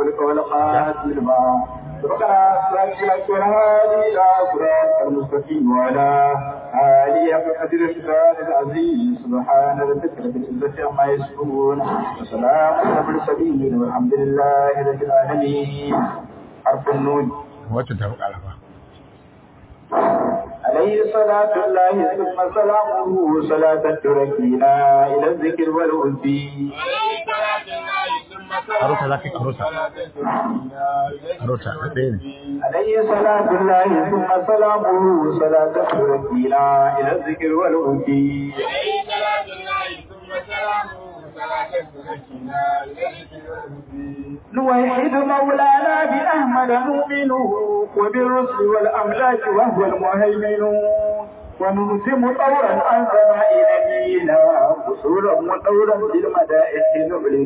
الفلك والقاتل الماء ربنا سبحانك والهادي إلى صراط المستقيم وعلى آله قدر الشفاء العزيز سبحان ربك رب العزة عما يصفون وسلام على المرسلين والحمد لله رب العالمين حرف النون wacce ta fi ƙarfa عليه صلاة الله ثم سلامه صلاة تركينا إلى الذكر والأنثي arota za ka yi arota arota na ɗaya ne عليه صلاة الله ثم سلامه صلاة تركينا إلى الذكر والأنثي نوحد مولانا بأحمد مؤمنه وبالرسل والأملاك وهو المهيمن ونلزم طورا عن سماء نبينا قصورا وطورا بالمدائح نعلن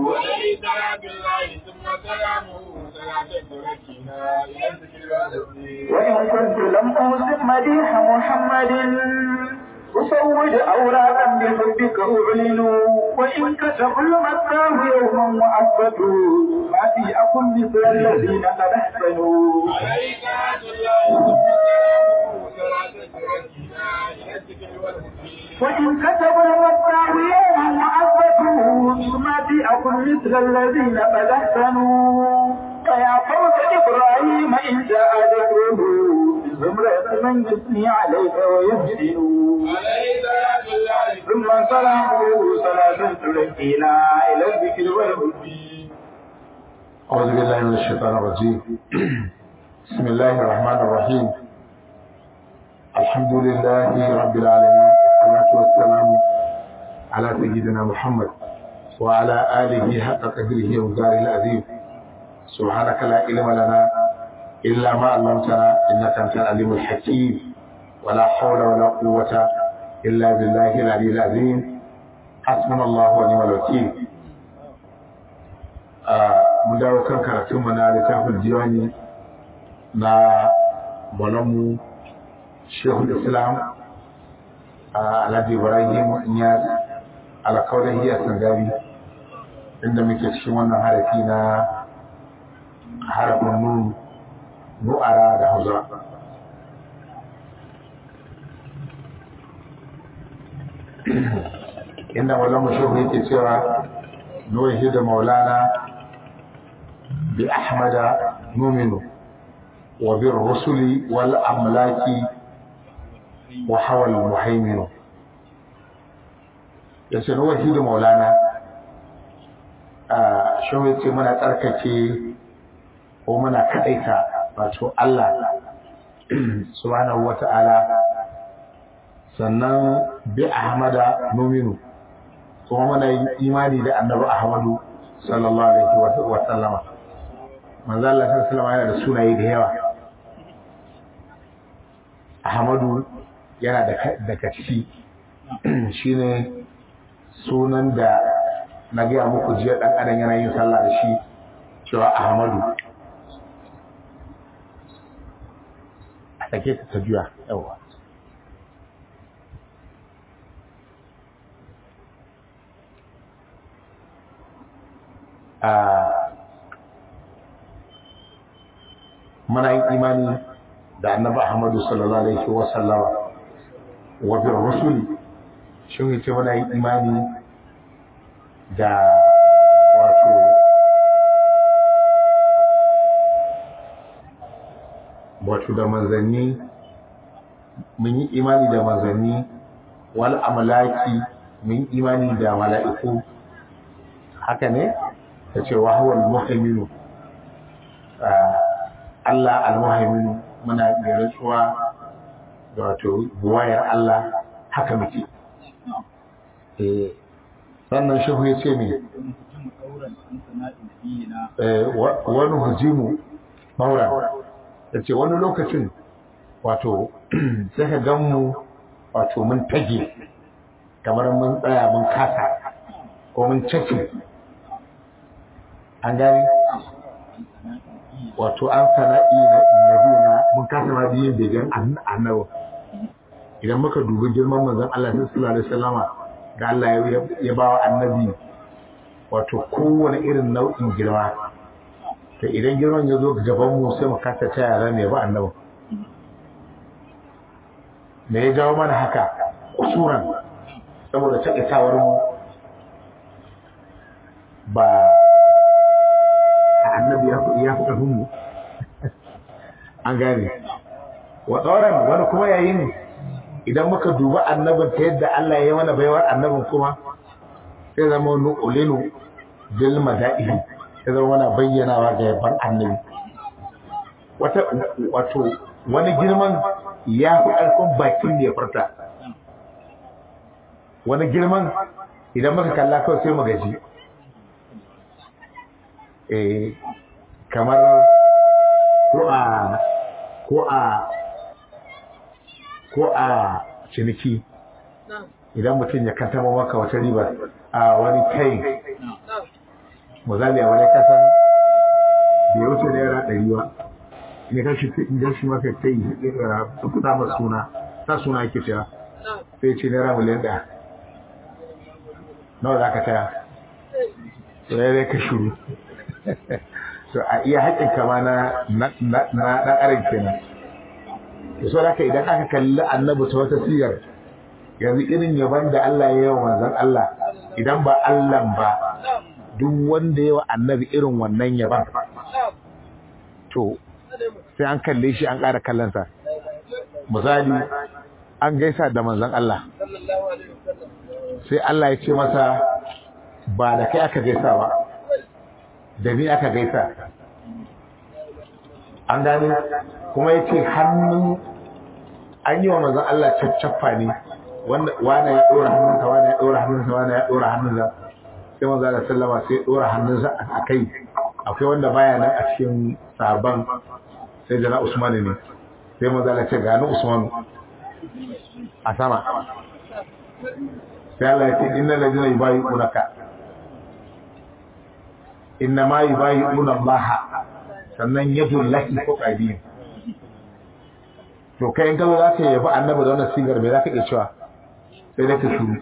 وإن كنت لم أوصف مديح محمد أصوج أوراقا بحبك أعلن وإن كتب المكاه يوما وعفتوا ما في أكن مثل الذين قد أحسنوا وإن كتب المكاه يوما وعفتوا ما في أكن مثل الذين قد أحسنوا فيا فوز إبراهيم إن جاء ذكره بزمرة من يثني عليك ويحسن ثم سلامه صلاة تلقينا إلى الذكر والهدي أعوذ بالله من الشيطان الرجيم بسم الله الرحمن الرحيم الحمد لله رب العالمين والصلاة والسلام على سيدنا محمد وعلى آله حق قدره ومقداره العظيم سبحانك لا علم لنا إلا ما علمتنا إنك أنت العليم الحكيم ولا حول ولا قوة إلا بالله العلي العظيم حسبنا الله ونعم الوكيل mu dawo kan karatunmu na littafin diwani na malamu shehul islam alhaji ibrahim inyas alkaulahi a sangari inda muke cikin wannan harafi na harafin nun nu'ara da hausa inda malamu shehu yake cewa nuhi da maulana بأحمد نؤمن وبالرسل والأملاك وحوى المهيمن yace na wahidu maulana a shi yace muna tsarkake ko muna kaɗaita wato Allah subhanahu wata'ala sannan bi ahmada numinu kuma muna yin imani da annabi ahmadu sallallahu alaihi wa sallama manzo Allah sallallahu alaihi yana da sunaye da yawa Ahmadu yana da daga ciki shine sunan da na gaya muku jiya dan adam yana yin sallah da shi cewa Ahmadu a take ta juya yawa a muna yin imani da annabi Ahmadu sallallahu alaihi wa sallama wa bir rusuli shin yace muna yin imani da wato wato da manzanni mun yi imani da manzanni wal amlaki mun yi imani da mala'iku haka ne ta ce wa huwa al-muhaiminu Allah al-muhaiminu muna da rantsuwa da wato buwayar Allah haka muke eh sannan shehu ya ce ne wani hujimu maura ya ce wani lokacin wato sai ka gan mu wato mun tage kamar mun tsaya mun kasa ko mun cake an gani wato an sana'i na nabina mun kasa ma biyin begen annabi idan muka dubi girman manzon Allah sallallahu alaihi wasallama da Allah ya ba wa annabi wato kowane irin nau'in girma to idan girman ya zo gaban mu sai mu kasa ta yara ne ba annabi me ya jawo mana haka kusuran saboda taƙaitawar mu ba annabi ya fi ya fi ƙarfin mu an gane wa tsoron wani kuma yayin idan muka duba annabin ta yadda Allah ya yi mana baiwar annabin kuma sai zama wani ulinu bil mada'ihi sai zama mana bayyanawa ga yaban annabi wata wato wani girman ya fi ƙarfin bakin da ya furta wani girman idan muka kalla kawai sai mu gaji eh kamar ko a ko a ko a ciniki idan mutum ya kantama maka wata riba a wani kai misali a wani kasan bai wuce naira ɗari ba ne kan shi idan shi maka kai su kuɗa ma suna ta suna ake cewa sai ce naira miliyan ɗaya nawa za ka taya sai dai ka shuru so a iya haƙin kama na ɗan ƙarin kenan da so haka idan aka kalli annabi ta wata sigar yanzu irin yaban da Allah ya yi wa manzon Allah idan ba Allah ba duk wanda ya wa annabi irin wannan yaban to sai an kalle shi an ƙara kallonsa misali an gaisa da manzon Allah sai Allah ya ce masa ba da kai aka gaisa ba da ni aka gaisa an gane kuma ya ce hannun an yi wa manzon Allah caccaffa ne wanda wane ya ɗora hannunsa wane ya ɗora hannunsa wane ya ɗora hannunsa sai manzo Allah sallama sai ya ɗora hannunsa a kai akwai wanda baya nan a cikin sabon sai jana Usman ne sai manzo Allah ce ga ni Usman a sama sai Allah ya ce innal ladina yubayyi'unaka inna ma yubayyi'una Allah sannan yadul lahi fawqa aydihim to kai in ka zo za ka yabi annabi da wannan sigar me za ka iya cewa sai dai ka shuru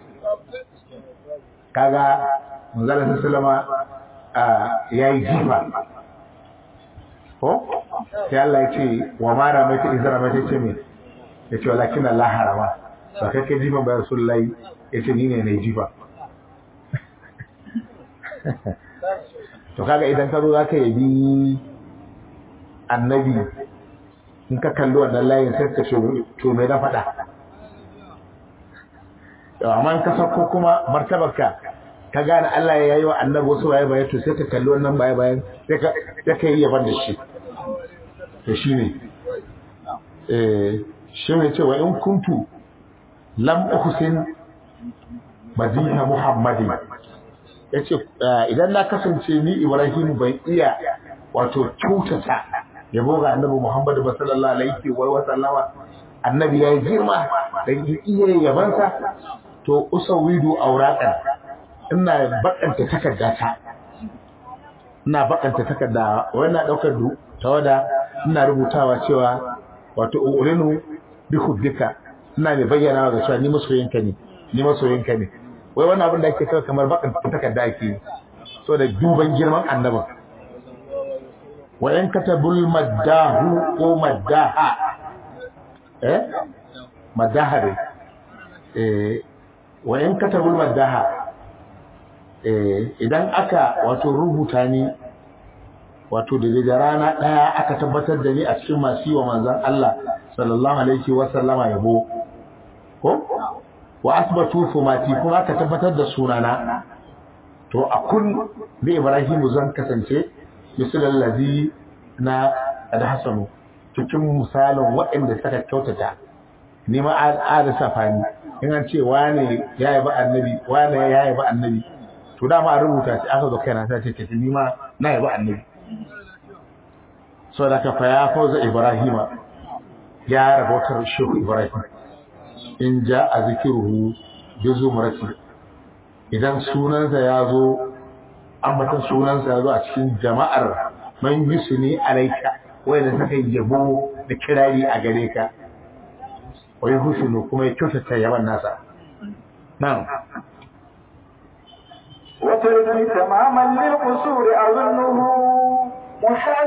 kaga manzala sallama ya yi jifa ko sai Allah ya ce wa ma ramaita in zara mata ce me ya ce walakin Allah harama ba kai kai jifa ba rasulullahi ya ce ni ne na jifa to kaga idan ka zo za ka yabi annabi in ka kalli wannan layin sai ka to me na faɗa amma in ka sauko kuma martabarka ka gane Allah ya yi wa annabi wasu waye bayan to sai ka kalli wannan baye bayan sai ka sai ka yi yaban da shi to shine eh shi ne cewa in kuntu lam uhsin madiha muhammadi yace idan na kasance ni ibrahim ban iya wato kyautata yabo ga annabi Muhammad sallallahu alaihi wa sallama annabi ya girma da iya yabansa to usawidu auraqan ina bakanta takaddata ina bakanta takarda wannan daukar du tawada ina rubutawa cewa wato ulinu bi huddika ina mai bayyana ga cewa ni masoyinka ne ni masoyinka ne wai wannan abin da ake kawo kamar bakanta takarda ake so da duban girman annabin wa in katabul maddahu ko maddaha eh maddaha dai eh wa in katabul maddaha eh idan aka wato rubuta ni wato da rana daya aka tabbatar da ni a cikin masu wa manzon Allah sallallahu alaihi wa sallama yabo ko wa asbatu fumati kuma aka tabbatar da sunana to a kun bi Ibrahim zan kasance misalin lazi na alhassanu cikin misalin waɗanda suka kyautata ni ma an safa ni in an ce wane ya yi ba annabi wane ya yi ba annabi to dama an rubuta shi aka zo kaina ta ce ce ni ma na yi ba annabi so da ka fa ya fauza ibrahima ya rabotar shehu ibrahim in ja a zikiruhu bi zumrati idan sunansa ya zo ambatan sunansa ya zo a cikin jama'ar man yusuni alaika wanda suka yi yabo da kirari a gare ka wai husunu kuma ya kyautata yaban nasa na'am وترمي تماما للقصور أظنه محال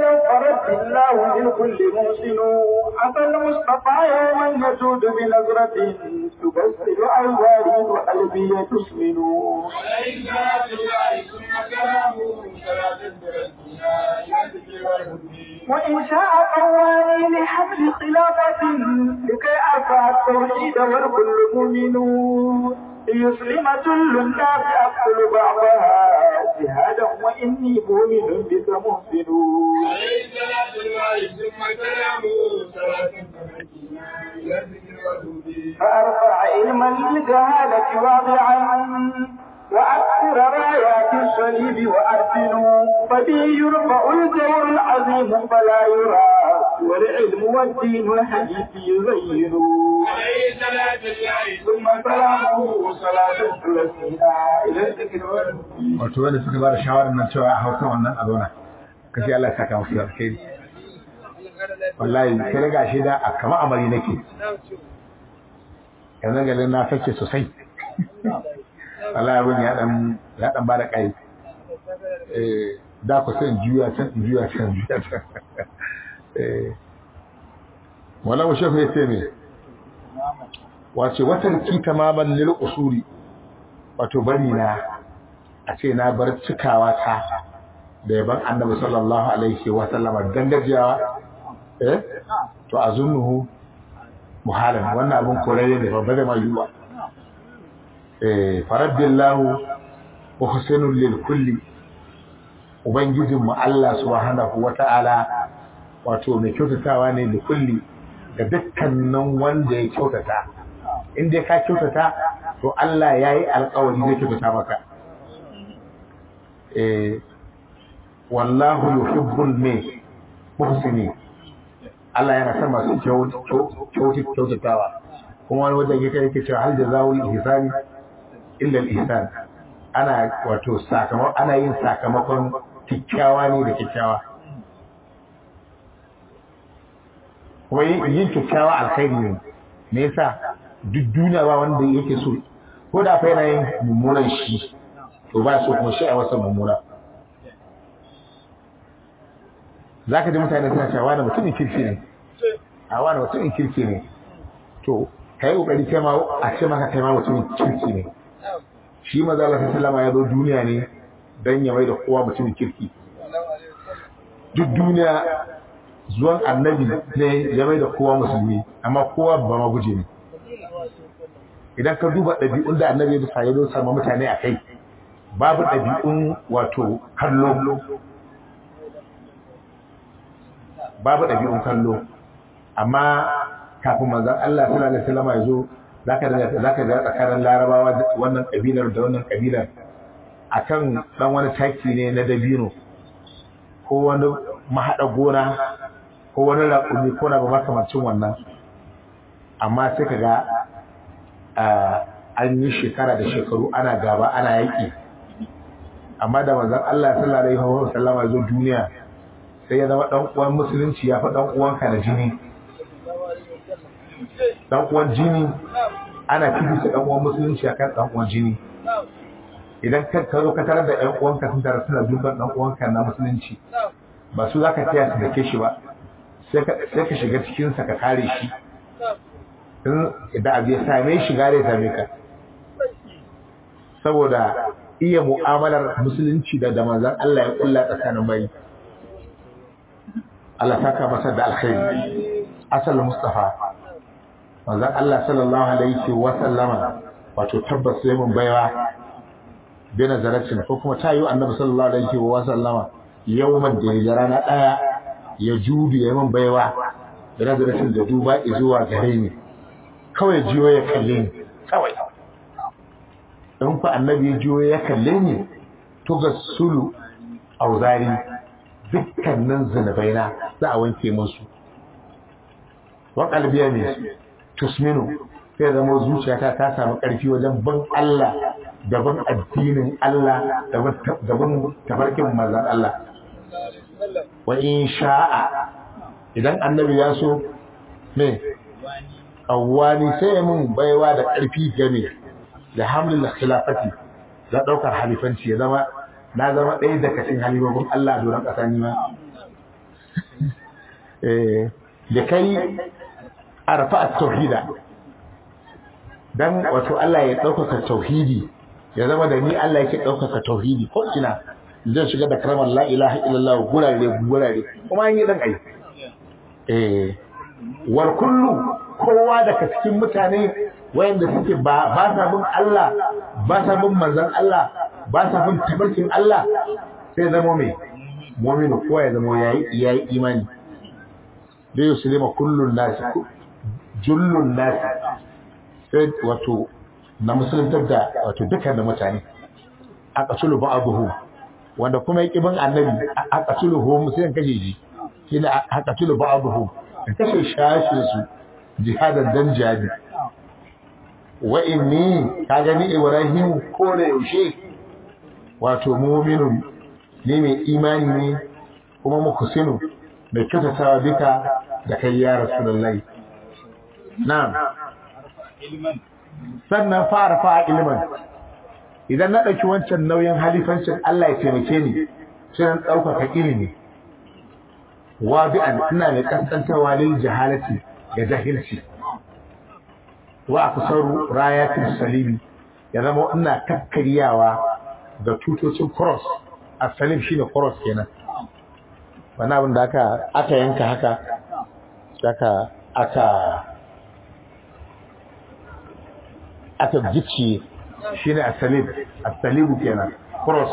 الله للكل محسن أتى المصطفى يوما يجود بنظرة تبسل أوزاري وقلبي تسمن عليك بالله ثم كلامه صلاة برسولنا إلى الذكر والهدي وإن شاء قواني لحمل خلافة لكي أرفع التوحيد والكل مؤمن ليسلم كل الناس أقتل بعضها جهادا وإني مؤمن بك محسن عليه صلاة الله ثم كلامه صلاة برسولنا إلى الذكر والهدي فأرفع علما للجهالة واضعا وأكثر رايات الصليب وأرسل فبي يرفع الجور العظيم فلا يرى والعلم والدين الحديث يزين عليه صلاة الله ثم سلامه صلاة ثلاثينا إلى الذكر والهدي wato wanda suka ba da shawarar nan cewa a hausa wannan a zauna kace Allah ya saka musu da alkhairi wallahi sai daga shi da a kama amari nake yanzu garin na sace sosai wallahi abin ya dan ya dan ba da kai eh da ku sai in juya can in juya can in juya can eh wala mu shafe sai me wace watan ki tamaman lil usuri wato bari na a ce na bar cikawa ta da yaban annabi sallallahu alaihi wa sallama dan gajiyawa eh to azunnuhu muhalan wannan abun korare ne babba da mayuwa eh faradillahu wa husainul lil kulli ubangijin mu Allah subhanahu wata'ala wato mai kyautatawa ne da kulli ga dukkanin wanda ya kyautata in dai ka kyautata to Allah yayi alƙawari zai kyautata maka eh wallahu yuhibbul mai muhsini Allah yana son masu kyautatawa kuma wani wajen yake yake cewa hal jazaa'ul ihsani illa al-ihsan ana wato sakamakon ana yin sakamakon kikkiawa ne da kikkiawa kuma yin kikkiawa alkhairi ne me yasa duk duniya ba wanda yake so ko da fa yana yin mummunan shi to ba so kuma shi a wasa mummuna za ka ji mutane suna cewa wani mutumin kirki ne a wani mutumin kirki ne to ka yi ƙoƙari kai ma a ce maka kai ma mutumin kirki ne shi maza Allah sallama ya zo duniya ne don ya mai da kowa mutumin kirki duk duniya zuwan annabi ne ya mai da kowa musulmi amma kowa ba ma guje ne idan ka duba ɗabi'un da annabi ya bisa ya zo sama mutane a kai babu ɗabi'un wato kallo babu ɗabi'un kallo amma kafin manzon Allah sallallahu alaihi wasallam ya zo zaka da zaka ga tsakanin larabawa wannan kabilar da wannan kabilar akan dan wani taki ne na dabino ko wani mahada gona ko wani raƙumi ko na ba makamancin wannan amma sai ka ga an yi shekara da shekaru ana gaba ana yaƙi amma da manzon Allah sallallahu alaihi wasallam ya zo duniya sai ya zama dan uwan musulunci ya fi dan uwanka na jini dan uwan jini ana fifita dan uwan musulunci akan dan uwan jini idan ka ka zo ka tarar da ƴan uwanka sun tare suna duban dan uwanka na musulunci ba su zaka taya su dake shi ba sai ka sai ka shiga cikin sa ka kare shi in da abu ya same shi gare ya same ka saboda iya mu'amalar musulunci da da manzon Allah ya kulla tsakanin bai Allah saka masa da alkhairi asal mustafa manzon Allah sallallahu alaihi wa sallama wato tabbas sai mun baiwa bi nazaratin ko kuma ta yi annabi sallallahu alaihi wa sallama yawman da ya rana daya ya judu ya mun baiwa da nazaratin da duba zuwa gare ni kawai jiyo ya kalle ni kawai in fa annabi ya jiyo ya kalle ni to ga sulu auzari dukkanin zunubaina za a wanke musu wa qalbiya ne tusminu sai zama zuciyata ta samu ƙarfi wajen ban Allah daban addinin Allah daban tafarkin manzon Allah wa in sha'a idan annabi ya so me awwani sai mun baiwa da ƙarfi game da hamlin khilafati da daukar halifanci ya zama na zama ɗaya daga cikin halifofin Allah a doron ƙasa ni ma eh da kai arfa at-tauhida dan wato Allah ya ɗaukaka tauhidi ya zama da ni Allah yake ɗaukaka tauhidi ko ina zan shiga da karamar la ilaha illallah gurare gurare kuma an yi dan ai eh wal kullu kowa daga cikin mutane wayanda suke ba ba sa bin Allah ba sa bin manzon Allah ba sa bin tabarkin Allah sai zama mai mu'minu kowa ya zama yayi yayi imani da yuslima kullun nas jullun nas sai wato na musuluntar da wato dukkan da mutane a kasulu ba'abuhu wanda kuma yake bin annabi a kasulu hu musulun kashe shi shine a kasulu ba'abuhu kashe shashin su jihadan dan jihadi wa inni ka gani ibrahim ko da yaushe wato mu'minun ne mai imani ne kuma muhsinu mai kyautatawa duka da kai ya rasulullahi na'am sannan fara fa ilman idan na ɗauki wancan nauyin halifancin Allah ya taimake ni sai na ɗaukaka ilimi wabi'an ina mai kaskantarwa lil jahalati ga jahilci wa akusaru rayatin salibi ya zama ina kakkaryawa da tutocin cross a salib shine cross kenan wani abin da aka aka yanka haka aka aka aka gicciye shine asalib asalibu kenan cross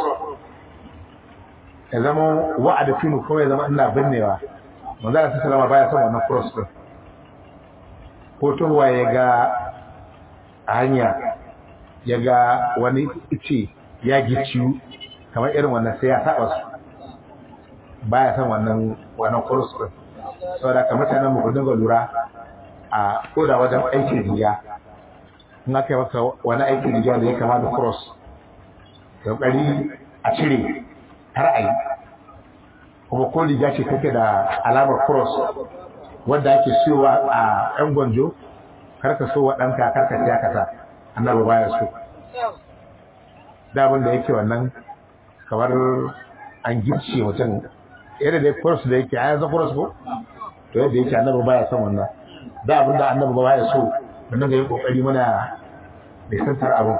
ya zama wa'ada finu kuma ya zama ina binnewa manzo Allah sallama baya son wannan cross din ko towa ya ga hanya ya ga wani ice ya gicciyu kamar irin wannan sai ya saba su baya son wannan wannan cross din saboda kamar mutanen mu ku dinga lura a koda wajen aikin riya in aka yi maka wani aikin riga da ya kama da cross kokari a cire har a yi kuma ko riga ce take da alamar cross wadda ake siyowa a yan gwanjo karka so wa ɗanka karka siya ka sa annabi baya so da abin da yake wannan kamar an gicce mutum yadda da cross da yake a yanzu cross ko to yadda yake annabi baya son wannan da abin da annabi baya so wannan ga yi kokari muna nisantar abin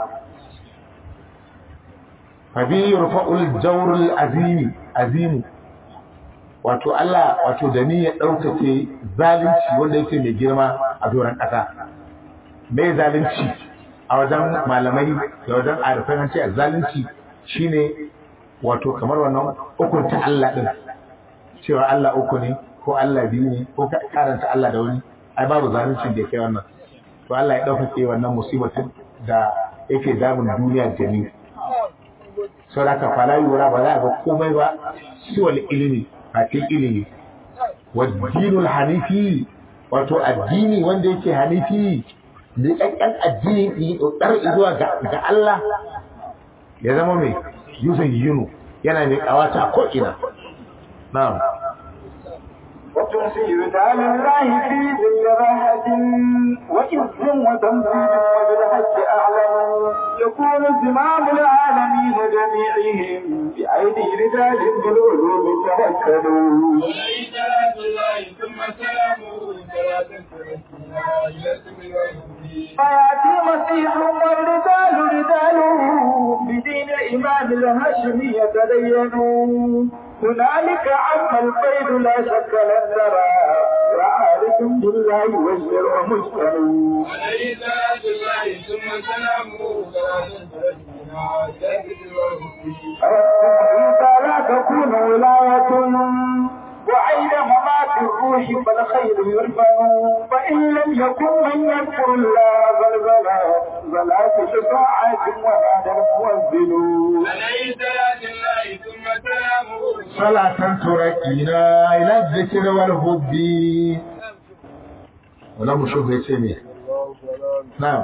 fabi rufa'ul jawrul azimi azimu wato Allah wato da ni ya ɗaukake zalunci wanda yake mai girma a doron ƙasa mai zalunci a wajen malamai da wajen arifan an ce zalunci shine wato kamar wannan ukunta Allah din cewa Allah uku ne ko Allah biyu ne ko karanta Allah da wani ai babu zalunci da kai wannan to Allah ya ɗaukake wannan musibatin da yake damun duniya da ni sau da ka fala yura ba za a ga komai ba siwal ilimi a cikin ilimi waddinul hanifi wato addini wanda yake hanifi da ƙanƙan addini ɗar zuwa ga Allah ya zama mai yusan yunu yana mai ƙawata ko ina na'am وتنسي دال الله في ذي راحة وإذ وتنزيل وبالحج أعلم يكون زمام العالمين جميعهم بأيدي رجال بالعلوم توكلوا عليه صلاة الله ثم سلامه صلاة تركنا إلى سبيل الهدي فيأتي مسيح والرجال رجاله بدين الإمام الهاشمي يتدينوا هنالك عم القيد لا شك لن ترى وعارف بالله والشرع مجتمع عليه صلاة الله ثم سلامه صلاة تركنا إلى سبيل الهدي إذا لا تكون ولاية وعين ممات الروح فالخير يرفع فإن لم يكن من يذكر الله بلبلا بلا شفاعة ونادى الموزن عليه صلاة الله ثم سلامه صلاة تركينا إلى الذكر والهد ولا مشوف يتسمي نعم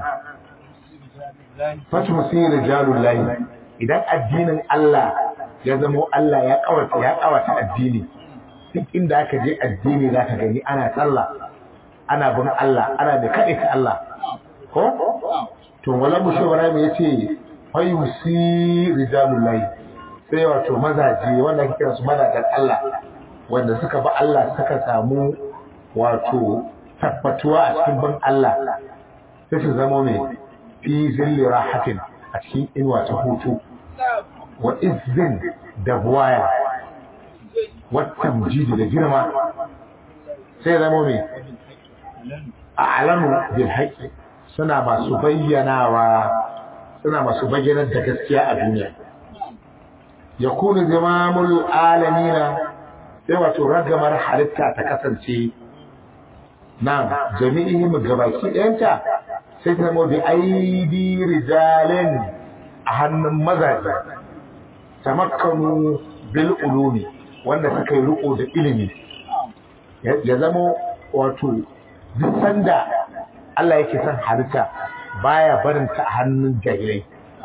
fatu sai rijalul lahi idan addinin Allah ya zamo Allah ya kawata ya kawata addini duk inda aka je addini zaka gani ana sallah ana bin Allah ana da kade ta Allah ko to wala mushawara me yace fayusi rijalul lahi sai wato mazaje wanda ake kira su mazajen Allah wanda suka ba Allah suka samu wato tabbatuwa a cikin bin Allah sai su zama mai fi zilli rahatin a cikin inuwa ta hutu wa izin da buwaya wata mujidi da girma sai zama mai a alanu bil haƙi suna masu bayyanawa suna masu bayyanar da gaskiya a duniya ya kuni zamamul alamina sai wato ragamar halitta ta kasance na jami'ihim gabaki ɗayanta sai ta zama bi aidi rijalin a hannun mazaje tamakkanu bil ulumi wanda suka yi riko da ilimi ya zama wato duk sanda Allah yake son halitta baya barin ta a hannun jahilai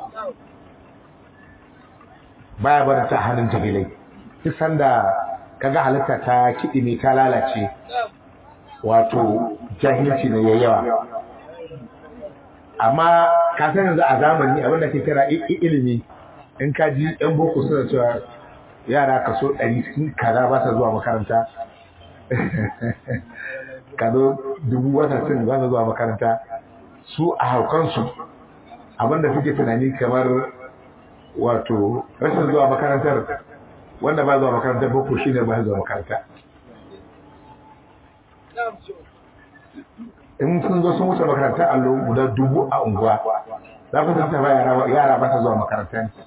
baya barin ta a hannun jahilai duk sanda kaga halitta ta kiɗi ne ta lalace wato jahilci ne ya yawa amma ka san yanzu a zamani abinda ke kira ilimi in ka ji yan boko suna cewa yara kaso ɗari sun kaza ba sa zuwa makaranta kazo dubu wata sun ba sa zuwa makaranta su a haukansu abinda suke tunani kamar wato rashin zuwa makarantar wanda ba zuwa makarantar boko shine ba zuwa makaranta in sun zo sun wuce makarantar allo guda dubu a unguwa za ku san yara yara ba sa zuwa makaranta ne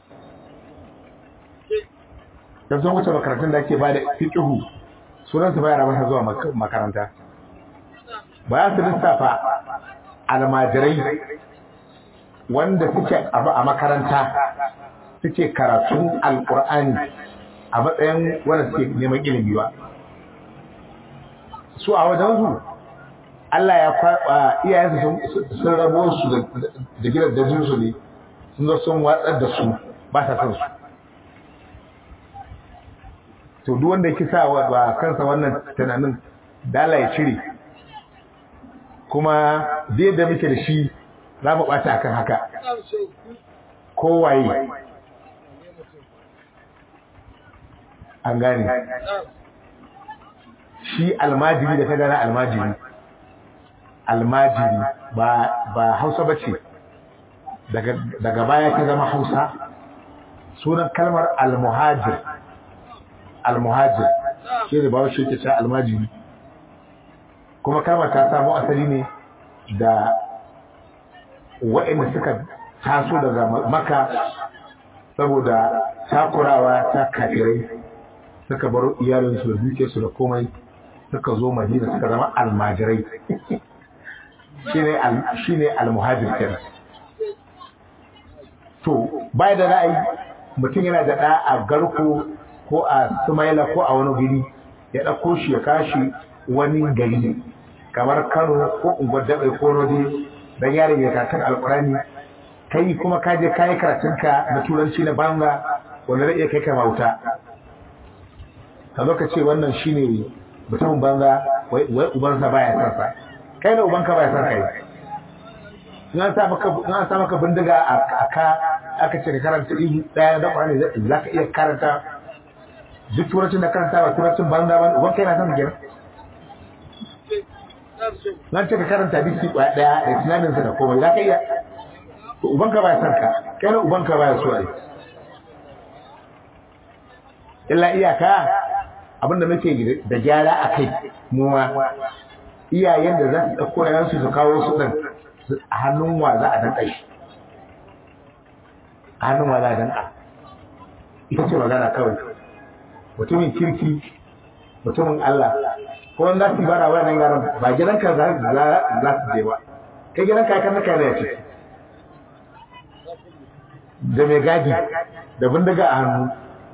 da sun wuce makarantun da ake bada fiqhu sunan su ba yara ba sa zuwa makaranta ba ya su lissafa almajirai wanda suke abu a makaranta suke karatun alkur'ani a matsayin wanda suke neman ilimi ba su a wajensu Allah ya kwaɓa iyayensu sun rabo su da gidan dajinsu ne sun zo sun watsar da su ba sa son su to duk wanda yake sa wa kansa wannan tunanin dala ya cire kuma zai da muke da shi za mu ɓata akan haka kowaye an gane shi almajiri da ta gana almajiri almajiri ba ba hausa bace daga daga baya ta zama hausa sunan kalmar almuhajir almuhajir shi ne bawo shi ke cewa almajiri kuma kalmar ta samu asali ne da waɗanda suka taso daga maka saboda takurawa ta kafirai suka baro iyalinsu da dukiyarsu da komai suka zo madina suka zama almajirai shi ne almuhajir kenan to bai da ra'ayi mutum yana da ɗa a garko ko a sumaila ko a wani guri ya ɗauko shi ya kashi wani gari kamar kano ko unguwar daɓe ko rode don yaron ya kakan alkurani kai kuma ka je kayi karatunka na turanci na banga wanda zai iya kai ka mauta ka zo ka ce wannan shine mutumin banza wai ubansa baya son sa kai da ubanka baya son kai in an sa maka in an sa maka bindiga a ka aka ce ka karanta ibu daya da Qur'ani za ka iya karanta duk turancin da karanta ba turancin banza ba uban kai na son kenan nan ce ka karanta bisi kwaya daya da tunaninsa da komai za ka iya to ubanka baya son ka kai da ubanka baya so ai illa iyaka abinda muke da gyara a kai muwa iyayen da za su ɗauko yayansu su kawo su ɗin a hannun wa za a danƙa shi a hannun wa za a danƙa ita ce magana kawai mutumin kirki mutumin Allah ko wanda su bara wa nan yaran ba gidanka za su je ba kai gidanka kan naka ne ya ce da mai gadi da bindiga a hannu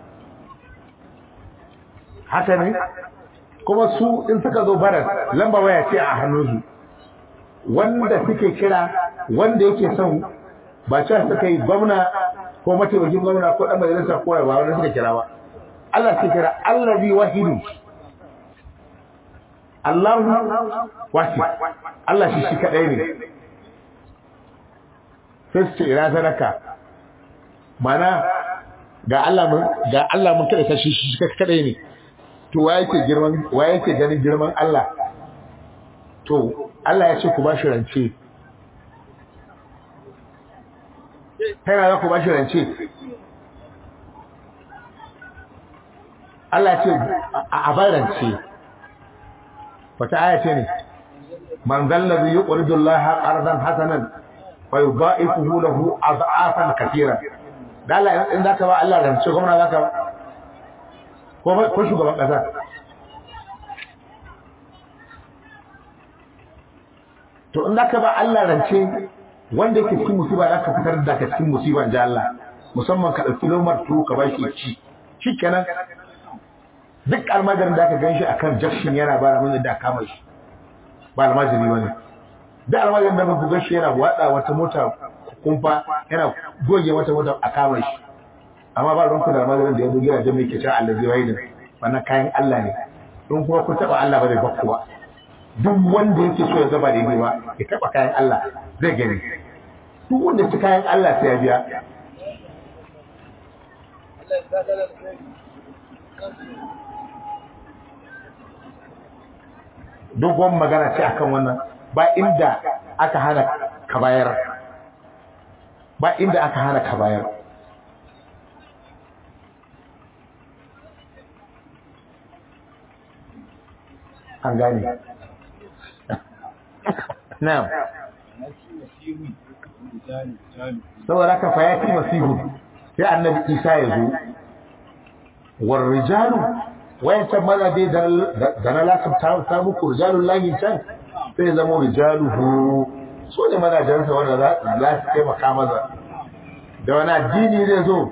haka ne kuma su in suka zo baras lamba waya ce a hannunsu wanda suke kira wanda yake son ba cewa suka yi gwamna ko mataimakin gwamna ko dan majalisa ko ba wanda suka kira ba Allah suke kira allazi wahidu Allahu wahid Allah shi shi kadai ne sai su ce ina sadaka mana ga Allah mun ga Allah mun kada shi shi kadai ne to wa yake girman wa yake ganin girman Allah to Allah ya ce ku ba shi rance kai na za ku ba shi rance Allah ce a bar rance wata aya ce ne man zallazi yuqridu Allah qardan hasanan fa yudha'ifuhu lahu ad'afan katira da Allah in zaka ba Allah rance gwamna zaka ba ko ko shugaban kasa to in zaka ba Allah rance wanda yake cikin musiba zaka fitar da ka cikin musiba inji Allah musamman ka dauki lomar turu ka bashi ci shikenan duk almajirin da aka ganshi akan jakshin yana bara mun da kama shi ba almajiri bane duk almajirin da ku ganshi yana wada wata mota kumfa yana goge wata mota a kama shi amma ba ruwanku da almajirin da ya zo gidajen mai ke cewa Allah zai wayi wannan kayan Allah ne in kuma ku taba Allah ba zai bakku ba duk wanda yake so ya zaba daidai ba ya taba kayan Allah zai gani duk wanda ci kayan Allah sai ya biya dogon magana ce akan wannan ba inda aka hana ka bayar ba inda aka hana ka bayar an gane na'am saboda ka fa yati masihu sai annabi isa ya zo war rijalu wayancan mazaje da na lasam ta muku rijalun lahi can sai zama rijaluhu so ne mazajensa wanda za su taimaka maza da wani addini zai zo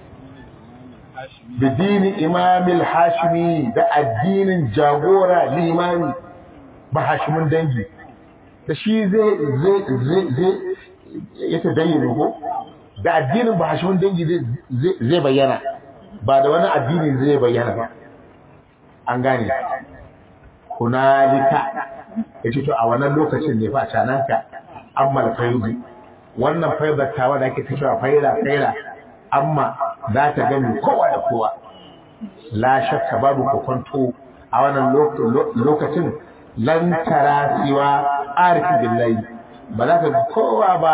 bidini imamil hashimi da addinin jagora limami ba hashimin dangi da shi zai zai zai zai ya ta dayyana ko da addinin ba hashimin dangi zai bayyana ba da wani addini zai bayyana ba an gane hunalika ya ce to a wannan lokacin ne fa cananka amma faizu wannan faizatawa da ake cewa faila faila amma za ta gani kowa da kowa la shakka babu kokonto a wannan lokacin lan tara siwa arifin billahi ba za ka ga kowa ba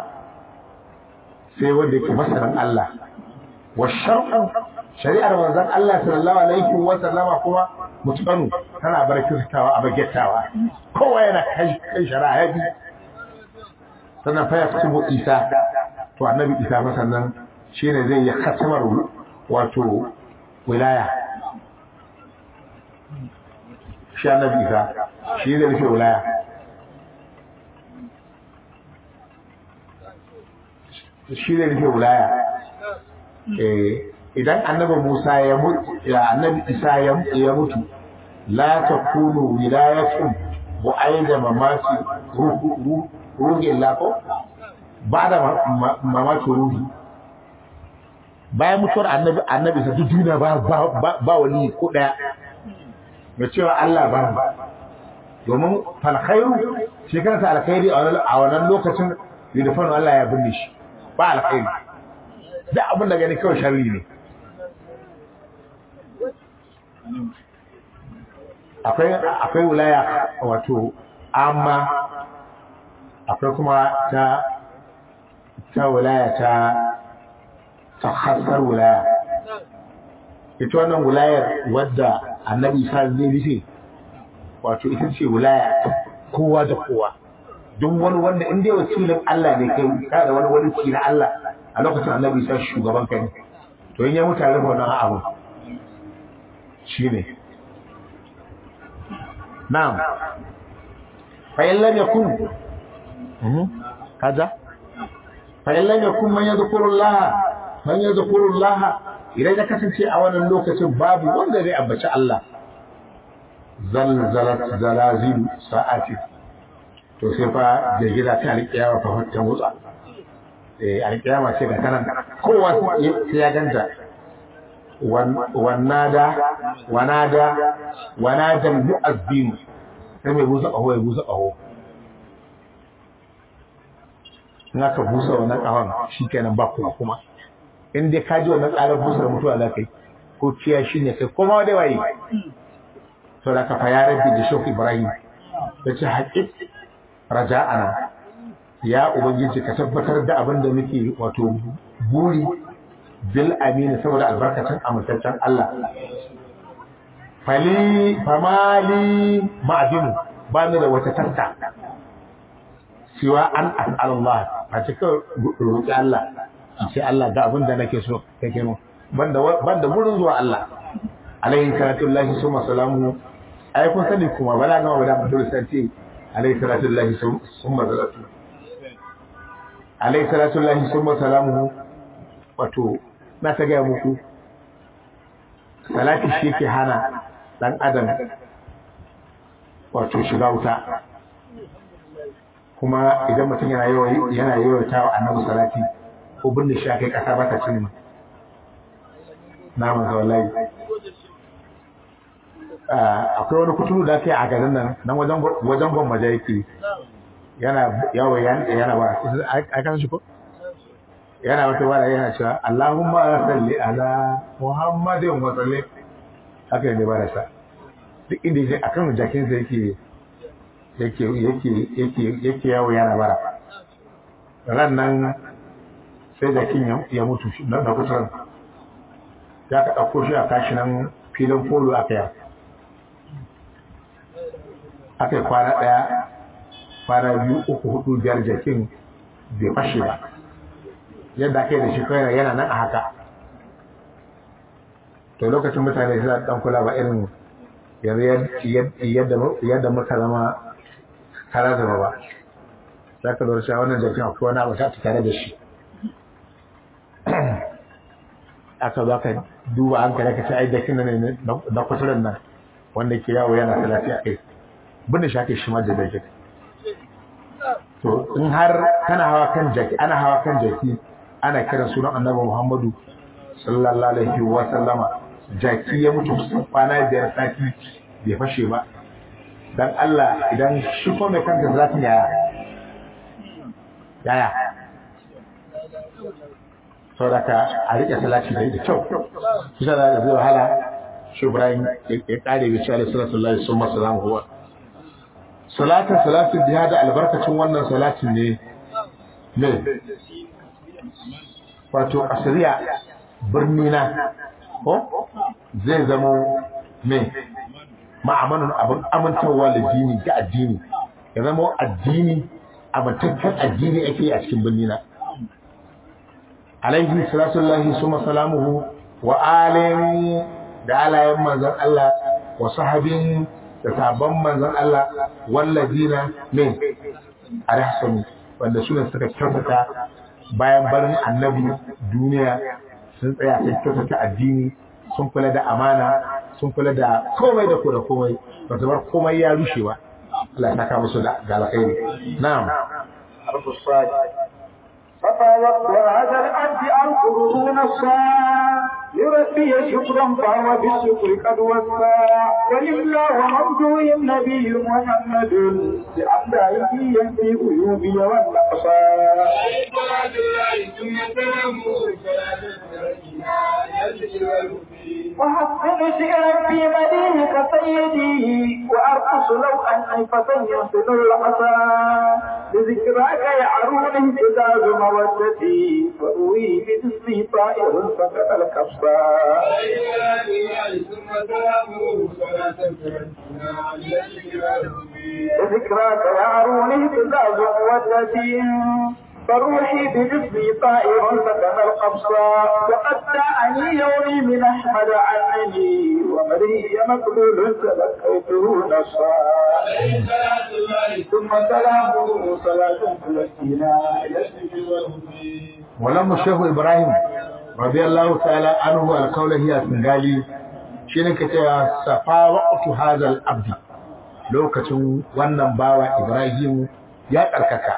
sai wanda yake masaran Allah wa shar'u shari'ar manzon Allah sallallahu alaihi wa sallama kuma mutqanu tana barkatawa a bagettawa kowa yana kai kai shari'a ya bi sannan fa ya kutubu Isa to annabi Isa fa sannan shine zai yi khatamar wato wilaya shi annabi Isa shi zai rufe wilaya shi zai rufe wilaya eh idan annabi Musa ya mutu ya annabi Isa ya mutu la takunu wilayatun bu'aida mamati ruhu ruhi lako ba da mamaki ruhi bayan mutuwar annabi annabi sa duk duniya ba ba ba wani ko daya mai cewa Allah ba domin fal khairu shekara ta alkhairi a wannan lokacin yudfanu Allah ya binne shi ba alkhairi duk abin da gani kawai sharri ne akwai akwai wilaya wato amma akwai kuma ta ta wilaya ta ta hasar wilaya ita wannan wilayar wadda annabi sa zai rufe wato ita ce wilaya kowa da kowa duk wani wanda inda ya wakilin Allah ne kai ka da wani wani na Allah a lokacin annabi sa shugaban kai to in ya mutu rufe wannan abu shine na'am fa in lam yakun kaza fa in lam yakun man yadhkuru Allah man yadhkuru Allah idan ya kasance a wannan lokacin babu wanda zai ambaci Allah zalzalat zalazil sa'ati to sai fa da gida ta alƙiyama fa ta mutsa eh alƙiyama ce ga kanan kowa sai ya ganta wannada wanada wanada mu'azzin sai mai busa ƙaho ya busa ƙaho in aka busa wannan ƙahon shi kenan ba kuma kuma in dai ka ji wannan tsarar busar mutuwa za ka yi ko kiyashi ne kai kuma dai waye to da ka fa ya rabbi da shoki ibrahim yace haqiq raja'ana ya ubangiji ka tabbatar da abin da muke wato buri bil amina saboda albarkacin amintaccen Allah fali famali ma'adinu ba ni da wata tarta siwa an as'alullah a cikin roƙi Allah in ce Allah ga abin da nake so kake mu banda banda wurin zuwa Allah alaihi salatu lillahi summa salamu ai kun sani kuma bala ga wala mutum sai alaihi salatu lillahi summa salatu alaihi salatu lillahi summa salamu wato na ta gaya muku salati shi ke hana dan adam wato shiga wuta kuma idan mutum yana yana yawaita wa annabi salati ko binne shi kai kasa ba ta cin naman ga wallahi akwai wani kuturu da ke a garin nan nan wajen wajen gwammaja yake yana yawo yana ba a kan shi ko yana wata wara yana cewa Allahumma salli ala Muhammadin wa sallim haka ne ba sa duk inda yake akan jakin sa yake yake yake yake yake yawo yana bara ran nan sai jakin ya mutu na kusuran ya ka ɗauko shi a kashi nan filin polo aka yi aka yi kwana ɗaya kwana biyu uku hudu biyar jakin bai fashe ba yadda aka yi da shi kawai yana nan a haka to lokacin mutane suna dan kula ba irin yanzu yadda muka zama kara zama ba za ka lura cewa wannan jakin akwai wani abu ta tare da shi aka zo ka duba an kare ka ce ai jakin nan ne na kusurin nan wanda ke yawo yana talafi a kai bin shi aka shi ma da jakin to in har kana hawa kan jaki ana hawa kan jaki ana kiran sunan annabi Muhammadu sallallahu alaihi wa sallama jaki ya mutu kwana biyar sati bai fashe ba dan Allah idan shi ko mai kanka zati yaya yaya saboda a rike salati da kyau kusa da zai wahala shi Ibrahim ya kare bi cewa sallallahu alaihi wa sallam huwa salatin salatin jihad albarkacin wannan salatin ne ne wato asiriya birni na ko zai zama me ma'amanin abin amintarwa da dini ga addini ya zama addini amintaccen addini ake a cikin birni na alaihi salatullahi suma salamuhu wa alin da alayen manzon Allah wa sahabin da sabon manzon Allah wallazina min arhsanu wanda suna suka kyautata bayan barin annabi duniya sun tsaya sun kyautata addini sun kula da amana sun kula da komai da da komai ba ta bar komai ya rushe ba Allah ya saka musu da alkhairi na'am فطاوت وهذا الأرض القرون الصاع لربي شكرا فهو بالشكر قد وسع ولله ممدوح النبي محمد لأمدائه ينفي عيوبي والنقصا وحسن شعرا في مدينك سيدي وأرقص لو أني فتى يصل العصا لذكراك يعرون اهتزاز مودتي فروي باسمي طائر سقط الكبصا لذكراك يعرون اهتزاز مودتي فروحي بجسمي طائر سكن القبصة وقد دعني يومي من أحمد عنني ومري مقلول تلقيته نصا ثم سلامه صلاة فلسطينا ولما الشيخ إبراهيم رضي الله تعالى عنه القول هي سنغالي shine ka cewa safa waqtu hadha al-abd lokacin wannan bawa Ibrahim ya karkaka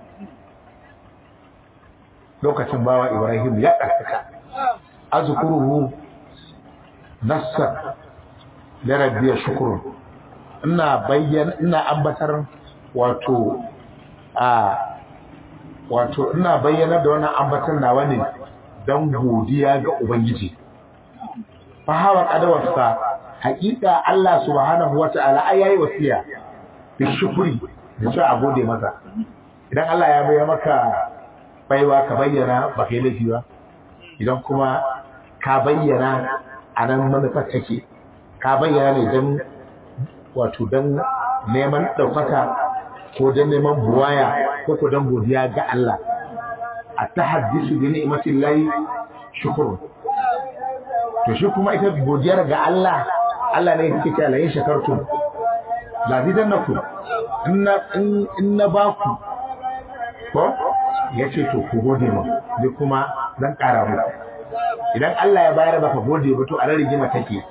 lokacin bawa Ibrahim ya ɗarkaka azkuruhu nassa da rabbiya shukuru ina bayyana ina ambatar wato a wato ina bayyana da wannan ambatar nawa ne don godiya ga ubangiji fa hawa qadawarsa haƙiƙa Allah subhanahu wata'ala ai yayi wasiya bi shukuri da cewa a gode masa idan Allah ya bayar maka baiwa ka bayyana ba kai laifi ba idan kuma ka bayyana a nan manufar take ka bayyana ne don wato don neman ɗaukaka ko don neman buwaya ko ko don godiya ga Allah a ta haddisu bi ni'matin lahi shukuru to shi kuma ita godiyar ga Allah Allah ne yake cewa la in shakartum la zidannakum in in na baku ko yace to ku gode mu ni kuma zan ƙara muku idan Allah ya bayar baka gode ba to a rigima take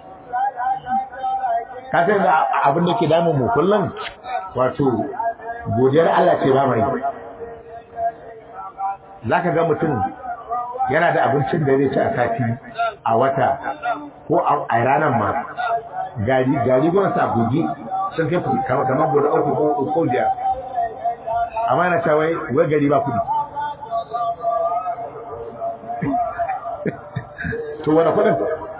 ka san da abin da ke damun mu kullum wato godiyar Allah ce ba mai zaka ga mutum yana da abincin da zai ci a sati a wata ko a ranar ma gari gari gona sa goge sun kai kamar guda uku ko ko biyar amma na cewa wai gari ba kudi to wani kudin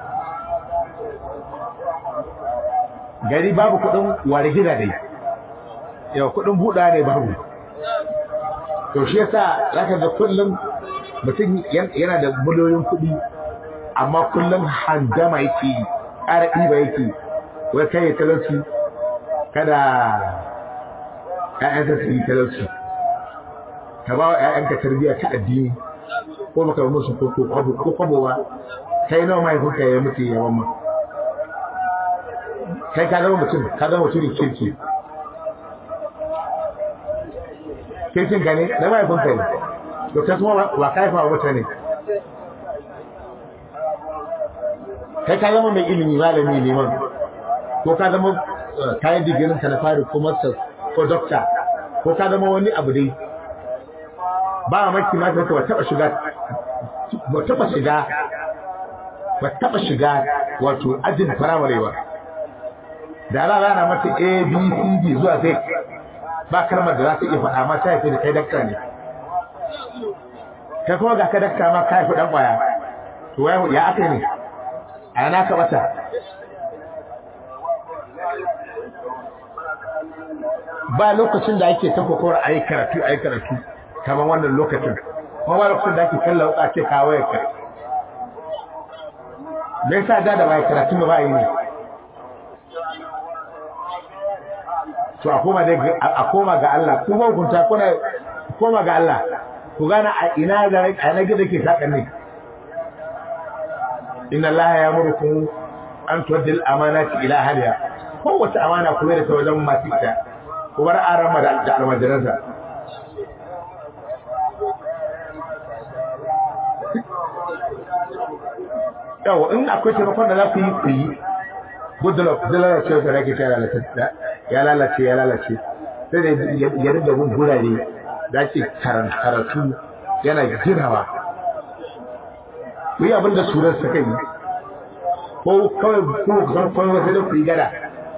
gari babu kudin ware gida dai yau kudin buɗa ne babu to shi yasa zaka ga kullum mutum yana da miliyoyin kuɗi amma kullum handama yake ƙara ɗiba yake wai kai talauci kada ƴaƴanka su yi talauci ka ba wa ƴaƴanka tarbiyya ta addini ko baka musu ko kwabo ko kwabo ba kai nawa mahaifinka ya mutu ya mamma kai ka zama mutum ka zama mutumin kirki kirkin ka ne na mahaifinka ne to kai kuma ba ka haifa wa mutane kai ka zama mai ilimi malami neman ko ka zama kayan digirin ka na fari ko masters ko doctor ko ka zama wani abu dai ba maki ma ta ba taba shiga ba taba shiga ba taba shiga wato ajin firamare ba da ala rana mata a b c d zuwa z ba kalmar da za ta iya faɗa ma ta haifi da kai dakta ne kai kuma ga ka dakta ma ka haifi ɗan ƙwaya to ya aka ne a yana ka bata ba lokacin da ake ta kokowar a yi karatu a yi karatu kamar wannan lokacin kuma ba lokacin da ake kalla wuka ce kawo ya kai me yasa da da ba karatu ba yi ne to a koma dai a koma ga Allah ku ba hukunta kuna koma ga Allah ku gana a ina da a na gida ke sakan ne inna Allah ya murku an tuwaddil amanati ila ahliha kowace amana ku da ta wajen masu ita ku bar aran da almajiransa yawa in akwai taimakon da za ku yi ku yi good luck zai lalace wata rage ta lalace ya lalace ya lalace sai da ya rinda gun gurare da ake karatu yana ginawa ku yi abin da surar suka yi ko kawai ko san kawai sai da ku yi gada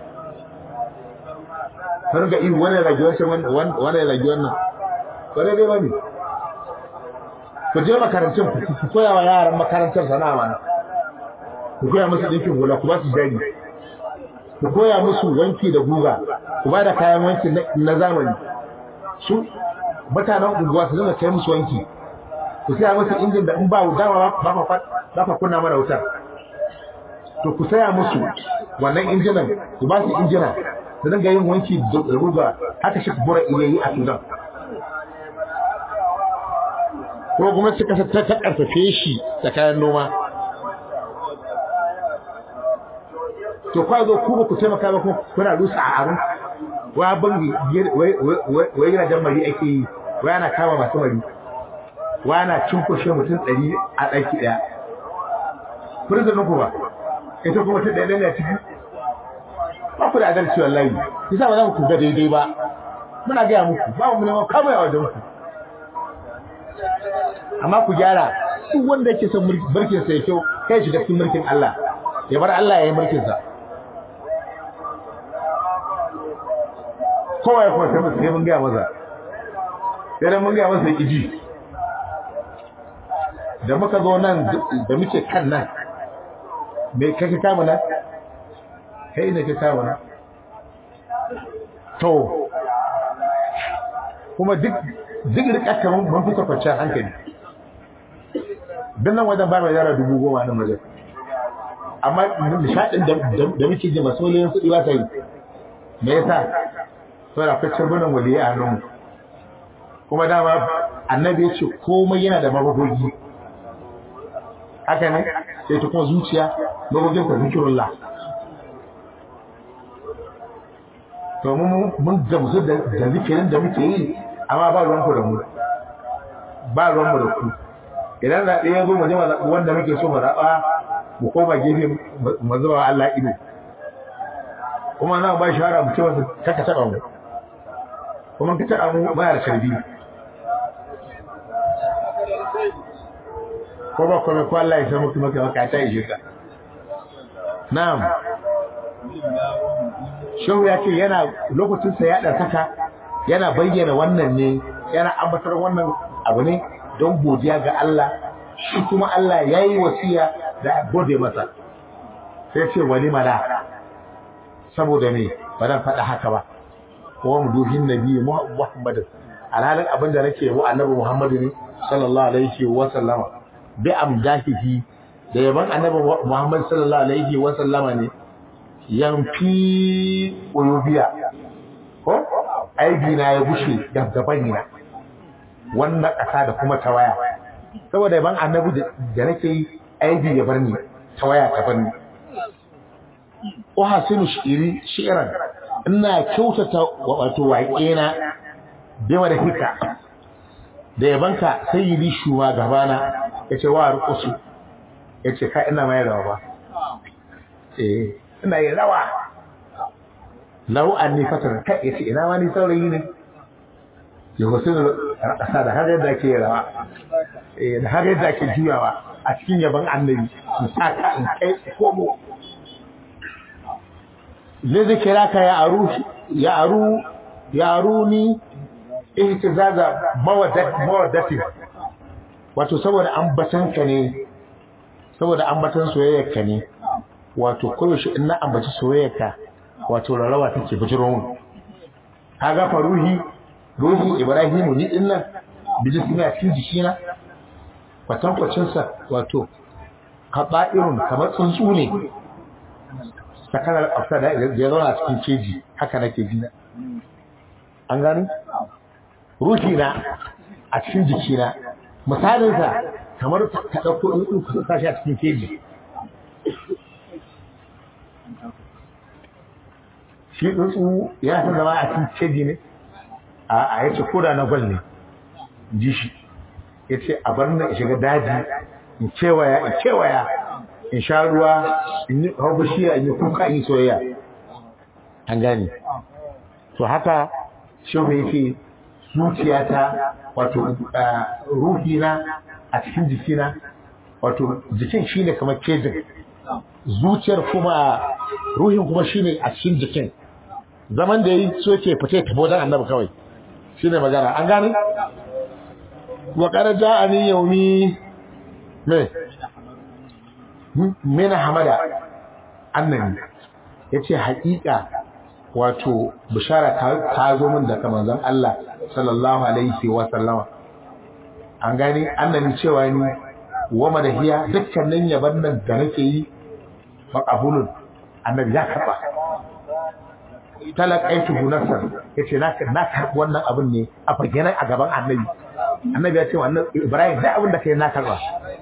kan ga ihu wani rage wancan wani rage wannan wani dai ba ne ku je makarantun ku koya wa yaran makarantar sana'a mana ku koya musu ɗinkin hula ku ba su jari ku koya musu wanki da guga ku ba da kayan wanki na zamani su mutanen unguwa su zama kai musu wanki ku saya musu injin da in ba dama ba ka kunna mana wutar to ku saya musu wannan injinan ku ba su injina su dinga yin wanki da guga haka shi bura iya yi a sudan ko kuma suka ta ta karfafe shi da kayan noma to kwa zo ku ba ku taimaka ba kuna rusa a abin wa bangi wai yana jan mari ake yi wai ana kama masu mari wa ana cunkushe mutum ɗari a ɗaki ɗaya prison ku ba ita kuma ta ɗaya ɗaya ciki ba ku da adalci wallahi yasa ba za ku ga daidai ba muna gaya muku ba mu neman kamar a wajen ku amma ku gyara duk wanda yake son mulkin sa ya kyau kai shiga cikin mulkin Allah ya bar Allah ya yi mulkin sa kowa ya kuma sai sai mun gaya masa sai dan mun gaya masa iji da muka zo nan da muke kan nan me kake kama na kai ne ka kama na to kuma duk duk rika kamar mun fi kwanciyar hankali don nan wajen ba mai yara dubu goma nan wajen amma nishaɗin da muke ji masu miliyan kuɗi ba ta yi me yasa saboda akwai cirbunan waliyai a hannun kuma dama annabi ya ce komai yana da mabugogi haka ne sai ta kuma zuciya mabugin ta zikirullah to mun gamsu da zikirin da muke yi amma ba ruwanku da mu ba ruwanmu da ku idan zaɓe ya zo mu je mu zaɓi wanda muke so mu zaɓa mu koma gefe mu zuba Allah ido kuma na ba shawara mu ce wasu kaka taɓa mu kuma ka taɓa mu ba da sharbi ko ba kome ko Allah ya san muku maka maka ta yi ka na'am shehu ya ce yana lokacin sa ya ɗaukaka yana bayyana wannan ne yana ambatar wannan abu ne don godiya ga Allah shi kuma Allah ya yi wasiya da gode masa sai ce wani mala saboda me ba zan faɗa haka ba kuma mu duhin nabi Muhammad alhalin abin da nake wa annabi Muhammad ne sallallahu alaihi wa sallama bi amdahihi da yaban annabi Muhammad sallallahu alaihi wa sallama ne yanfi uyubiya ko aibi na ya gushe gaban na wannan ƙasa da kuma tawaya saboda ban annabi da nake yi aibi ya bar ni tawaya ta bar ni uhasinu shi'iri shi'ran ina kyautata wato waƙe na bima da hika da yabanka sayyidi shuwa gabana yace wa rukusu yace ka ina mai rawa ba eh ina yin rawa lau anni fatar kai yace ina ma ni saurayi ne ya wasu ƙasa da har yadda ke rawa da har yadda ke juyawa a cikin yaban annabi in sa ka in kai komo ne zai kira ka ya aru ya aru ya aru ni ihtizaza mawaddati wato saboda ambatan ka ne saboda ambatan soyayyar ka ne wato koyaushe in na ambaci soyayyar ka wato rarrawa take bijiro mun kaga faruhi ruhin ibrahimu ni din nan bijis ne a cikin jikina kwatankwacin sa wato kaba'irun kamar tsuntsu ne sakanar afta da ya zauna a cikin keji haka nake ji an gani ruhi na a cikin jikina misalin sa kamar ka dauko tsuntsu ka sa shi a cikin keji shi tsuntsu ya san zama a cikin keji ne a yace koda na gwal ne ji shi yace a bar na shiga daji in kewaya in kewaya in sha ruwa in yi hau bishiya in yi kuka in yi soyayya an gane to haka shehu yake zuciyata wato ruhina a cikin jikina wato jikin shine kamar kejin zuciyar kuma ruhin kuma shine a cikin jikin zaman da yayi so yake fita tafi wajen annabi kawai shine magana an gane wa qad ja'ani yawmi me min hamada annabi yace haƙiƙa wato bishara ta zo min daga manzon Allah sallallahu alaihi wa sallama an gane annabi cewa ni wa madahiya dukkanin yaban nan da nake yi maqabulun annabi ya karba talaqaitu nafsan yace na na karbi wannan abin ne a fagenan a gaban annabi annabi ya ce wannan Ibrahim da abin da kai na karba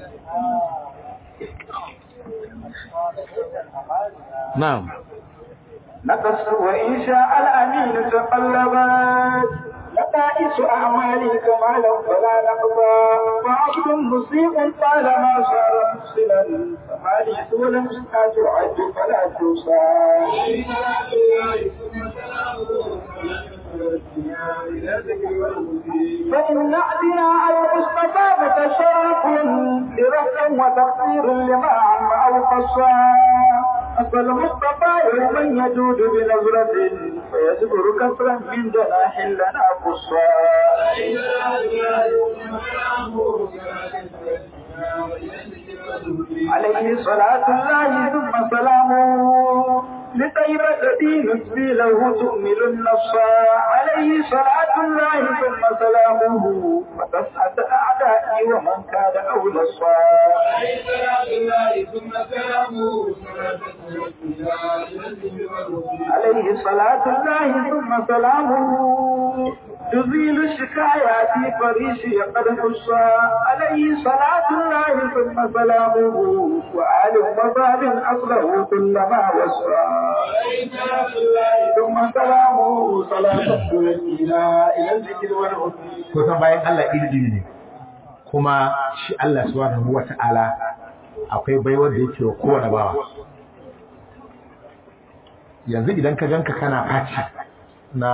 na'am نقص وإن شاء الأمين تقلبت لقائس أعمالي كمالا فلا نقضى وعبد مسيء طالما صار محسنا فما لي سوى المسكات تعد فلا توصى فإن أعدنا المصطفى متشرف لرفع وتقصير لما عم أو قصى أصل المصطفى يوما يجود بنظرة فيزبر كسرا من جناح لنا قصا عليه صلاة الله ثم سلامه لطيبة دين له تؤمل النص عليه صلاة الله ثم سلامه وتسعة أعدائي ومن كان أولى الصلاة عليه صلاة الله ثم سلامه عليه صلاة الله ثم سلامه تزيل الشكايات فريشي قد حصى عليه صلاة الله ثم سلامه وآل وصحب أصله كلما وصى عليه صلاة الله ثم سلامه صلاة تؤدينا إلى الذكر والهدى kusan bayan Allah iri ne kuma shi Allah subhanahu wata'ala akwai baiwar da yake wa kowane bawa yanzu idan ka ganka kana faci na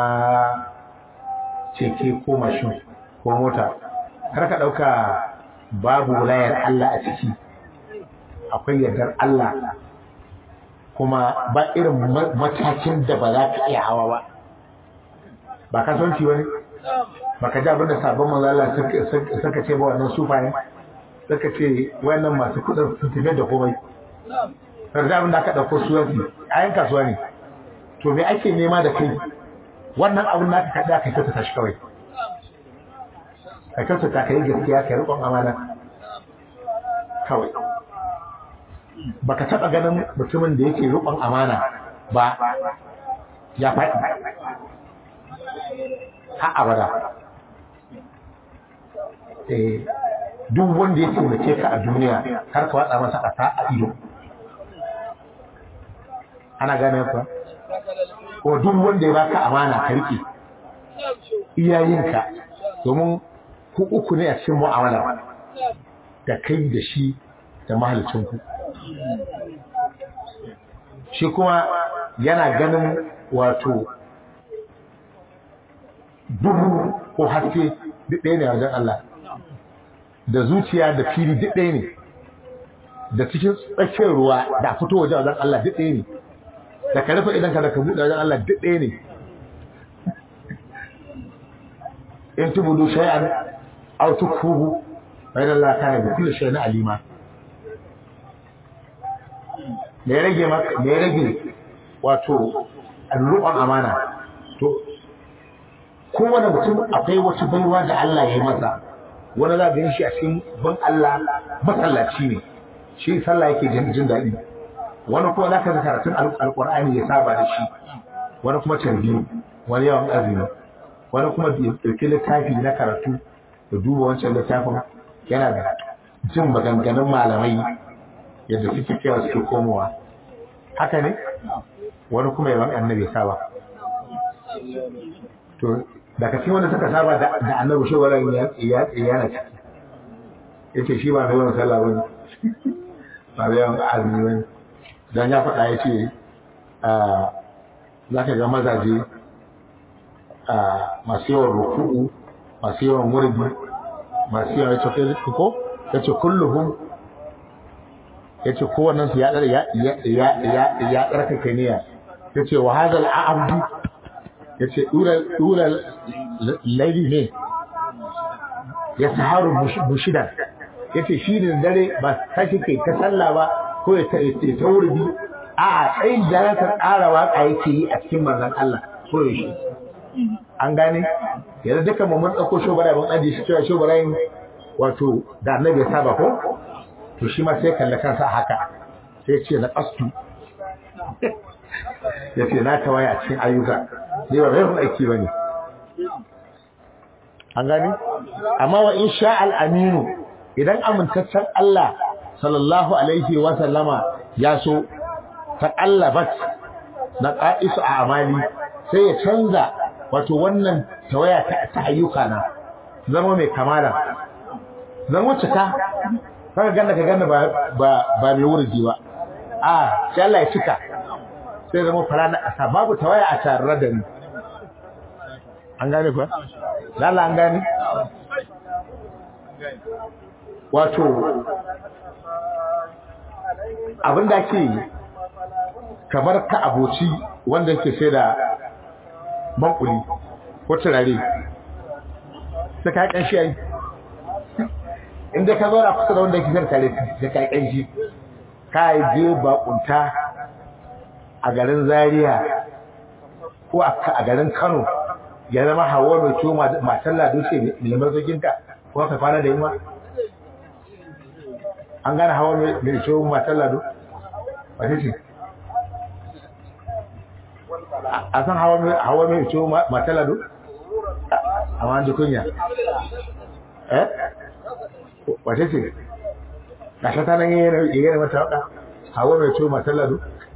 keke ko mashin ko mota kar ka ɗauka babu layar Allah a ciki akwai yardar Allah kuma ba irin matakin da ba za ka iya hawa ba ba kasuwanci ba ne baka ji abin da sabon manzala suka ce ba wannan sufaye suka ce wayannan masu kudin sun tafi da komai sarda abin da aka ɗauko suwansi ayan kasuwa ne to me ake nema da kai wannan abin da aka kaɗa ka kyautata shi kawai ka kyautata ka yi gaskiya ka yi riƙon amana kawai baka taɓa ganin mutumin da yake riƙon amana ba ya faɗi har abada eh duk wanda ya taimake ka a duniya har ka watsa masa ƙasa a ido ana gane ku ko duk wanda ya baka amana ka rike iyayenka domin ku uku ne a cikin mu'amala da kai da shi da mahalicin ku shi kuma yana ganin wato duhu ko haske duk ɗaya ne a wajen Allah da zuciya da fili duk ɗaya ne da cikin tsakiyar ruwa da fito wajen wajen Allah duk ɗaya ne da ka rufe idan ka da ka buɗe wajen Allah duk ɗaya ne in tubudu shay'an aw tukfuhu fa inna Allah kana bi kulli shay'in alima me ya rage maka me ya rage wato alruqan amana to kowane mutum akwai wata baiwa da Allah ya yi masa wani za ga shi a cikin ban Allah masallaci ne shi sallah yake jin jin daɗi wani kuma za ka ga karatun alƙur'ani ya saba da shi wani kuma tarbi wani yawan azumi wani kuma ɗauki littafi na karatu da duba wancan littafin yana da jin maganganun malamai yadda suke kewa suke komowa haka ne wani kuma yawan annabi saba to daga cikin wanda suka saba da annabi shi wala ya yana ciki yace shi ba mai yawan sallah bane ba mai yawan azumi bane dan ya faɗa yace za ka ga mazaje masu yawan ruku'u masu yawan wurdi masu yawan yace kai ko yace kulluhum yace kowannen su ya ya ya ya ya tsarkake niyya yace wa hadal abdu yace dura dura laili ne ya saharu bushidan yace shi da dare ba kashi kai ta sallah ba ko ya ta wurbi a a tsayin da ta ƙara waka yake yi a cikin manzon Allah ko ya shi an gane yanzu duka mu mun dauko shobara mun aje shi cewa shobarayin wato da annabi ya saba ko to shi ma sai kalla kansa haka sai ce na qastu ya ce na tawaye a cikin ayyuka ne ba mai aiki ba ne an gani amma wa in sha al'aminu idan amintaccen Allah sallallahu alaihi wa sallama ya so ta ƙallabat na ƙa'isu a amali sai ya canza wato wannan tawaya ta ayyuka na zama mai kamala zama cika kaga ganda ka ganda ba mai wurji ba a sai Allah ya cika sai zama fara na ƙasa babu tawaya a tare da ni an gane kuwa? lala an gane? wato abinda ke kamar ka aboci wanda ke sai da bankuli ko turare sai ka ƙanshi yayi inda ka zauna kusa da wanda yake zai tare da kai kanshi ka je bakunta a garin Zaria ko a garin Kano ya zama hawa mai ciwo matan lado ce mai marzoginta ko ka kwana da yunwa an gane hawa mai ciwo matan lado wace ce a san hawa mai ciwo matan lado a wani kunya eh wace ce gasha ta nan yi yana mata waka hawa mai ciwo matan lado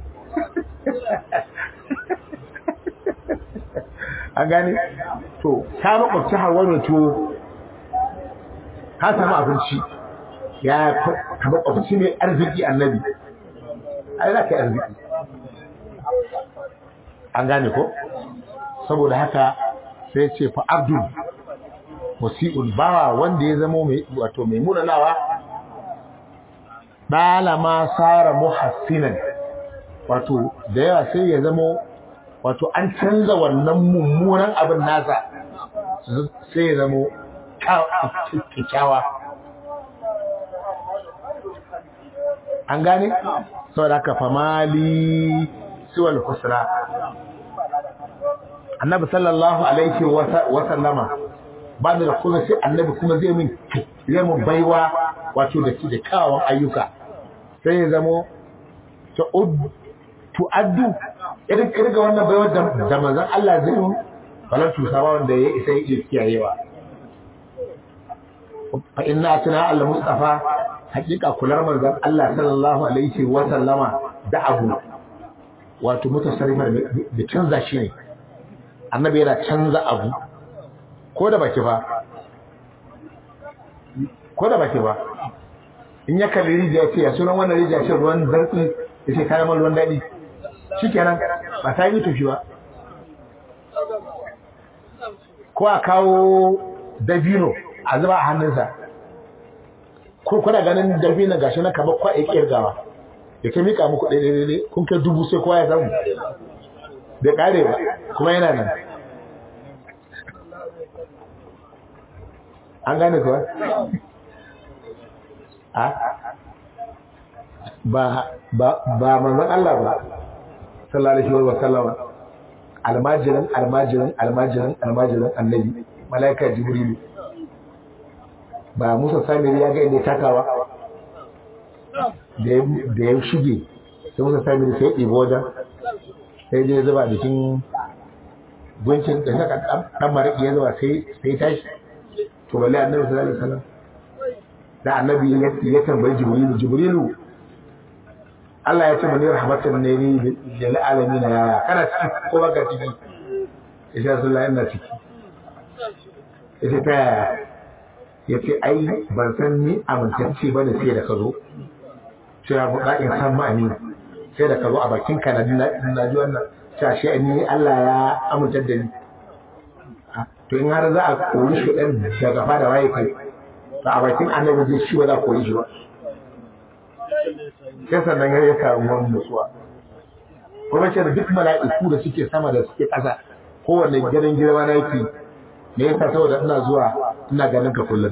an gane to ta makwabci hawa mai ciwo ka samu abinci ya ka makwabci mai arziki annabi ai za ka yi arziki an gane ko saboda haka sai ce fa abdul musi'un bawa wanda ya zama mai wato mai munanawa dalama sara muhassinan wato da yawa sai ya zama wato an canza wannan mummunan abin nasa sai ya zama kyakkyawa an gane saboda haka famali siwal husna annabi sallallahu alaihi wa sallama ba da kuma sai annabi kuma zai min zai mun baiwa wato da da kyawawan ayyuka sai ya zamo tu'addu irin kirga wannan baiwar da manzon Allah zai mun falan tusawa wanda ya isa ya kiyayewa fa inna atana al mustafa hakika kular manzon Allah sallallahu alaihi wa sallama da abu wato mutasarrifar da canza shi ne annabi yana canza abu ko da baki ba ko da baki ba in ya kalli rijiya ce ya sunan wannan rijiya ce ruwan zartsi ya ce kayan ruwan daɗi shi kenan ba ta yi tushi ba ko a kawo dabino a zuba a hannunsa ko kuna ganin dabino gashi na kamar kwa ya kirgawa ya ta mika muku ɗaiɗaiɗaiɗai kun kai dubu sai kowa ya samu bai ƙare ba kuma yana nan an gane kuwa? a ba ba ba manzon Allah ba sallallahu alaihi wa sallama almajirin almajirin almajirin almajirin annabi malaika jibrilu ba Musa Samiri ya ga inda takawa da ya shige sai Musa Samiri sai ya ɗibo wajen sai je zuba jikin guncin da saka dan mariki ya zuba sai sai tashi to balle annabi sallallahu alaihi wasallam da annabi ya tambayi jibrilu jibrilu Allah ya ce mani rahmatan ne ni lil alamin ya kana ciki ko baka ciki insha Allah ina ciki yace ta yace ai ban san ni amintacce bane sai da ka zo sai ya buɗa in san ma'ani sai da ka zo a bakin ka na ji wannan cewa shi ni Allah ya amintar da ni to in har za a kori shi ɗan daga fada waye kai to a bakin annabi zai shi ba za a kori shi ba sai sannan ya samu wani nutsuwa kuma ce da duk mala'iku da suke sama da suke ƙasa kowanne gidan girma na yake me yasa saboda ina zuwa ina ganin ka kullum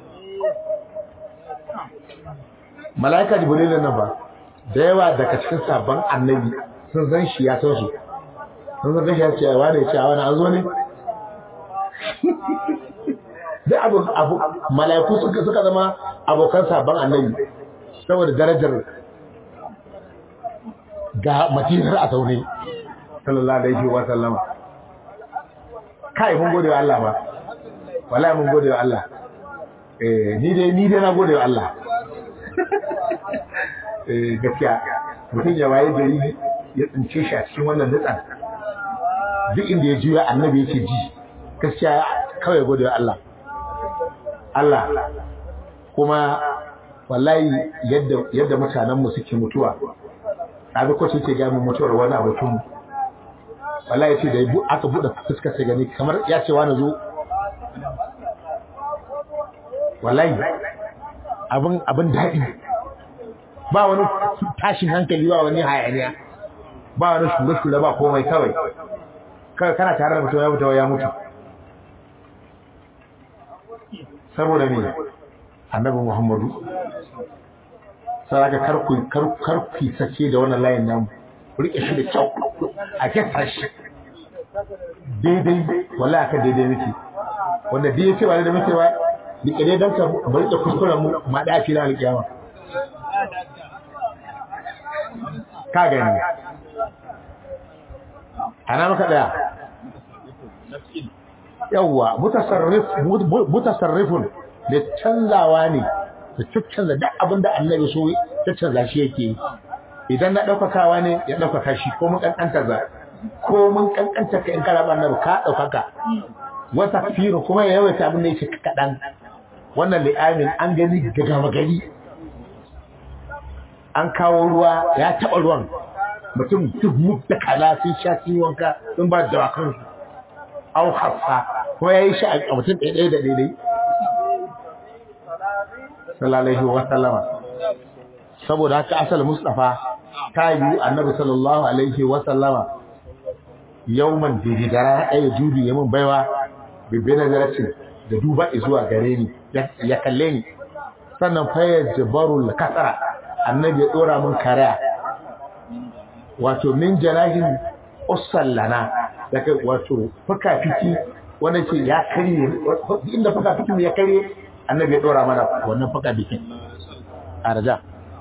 mala'ika jibril nan ba da yawa daga cikin sabon annabi sun san shi ya san su sun san shi ya ce wani ya ce wani an zo ne duk abu abu mala'iku suka suka zama abokan sabon annabi saboda darajar ga matinar a zaune sallallahu alaihi wa sallama kai mun gode wa Allah ba wallahi mun gode wa Allah eh ni dai ni dai na gode wa Allah eh gaskiya mutum ya waye gari ya tsince shi a cikin wannan nutsan duk inda ya juya annabi yake ji gaskiya kawai gode wa Allah Allah kuma wallahi yadda yadda mutanen mu suke mutuwa abin ko ce ga mu mutuwar wani abokin mu wallahi ce da aka bude fuskar sai gani kamar ya ce wani zo wallahi abin abin daɗi ba wani tashin hankali ba wani hayaniya ba wani shure-shure ba komai kawai kawai kana tare da mutum ya mutu ya mutu saboda me annabi Muhammadu saraka karku karku sace da wannan layin namu ku rike shi da kyau a kesa shi daidai wallahi aka daidai nake wanda dai yace ba da muke ba rike dai dan ka bari da kuskuren mu ma da fi ranar kiyama ka gani ana maka daya yawwa mutasarrif mutasarrifun da canzawa ne da canza duk abin da annabi so ta canza shi yake idan na ɗaukakawa ne ya ɗaukaka shi ko mun kankanta za ko mun kankanta ka in kana ba annabi ka ɗaukaka wata firu kuma ya yawaita abin da yake kaɗan wannan li'amin an gani daga magani an kawo ruwa ya taɓa ruwan mutum duk mutta kaza sun sha sun wanka sun ba da wakan au hafsa ko ya yi shi a mutum ɗaya da ɗaya sallallahu wa sallama saboda haka asal mustafa ta yi annabi sallallahu alaihi wa sallama yawman dididara ɗaya dubi ya min baiwa bibbi nazaracin da duba zuwa gare ni ya kalle ni sannan fayar jabarul kasara annabi ya ɗora min kariya wato min janahin usallana daga wato fuka fiki wanda ce ya karye inda fuka fikin ya karye annabi ya dora mana wannan fuka bikin a raja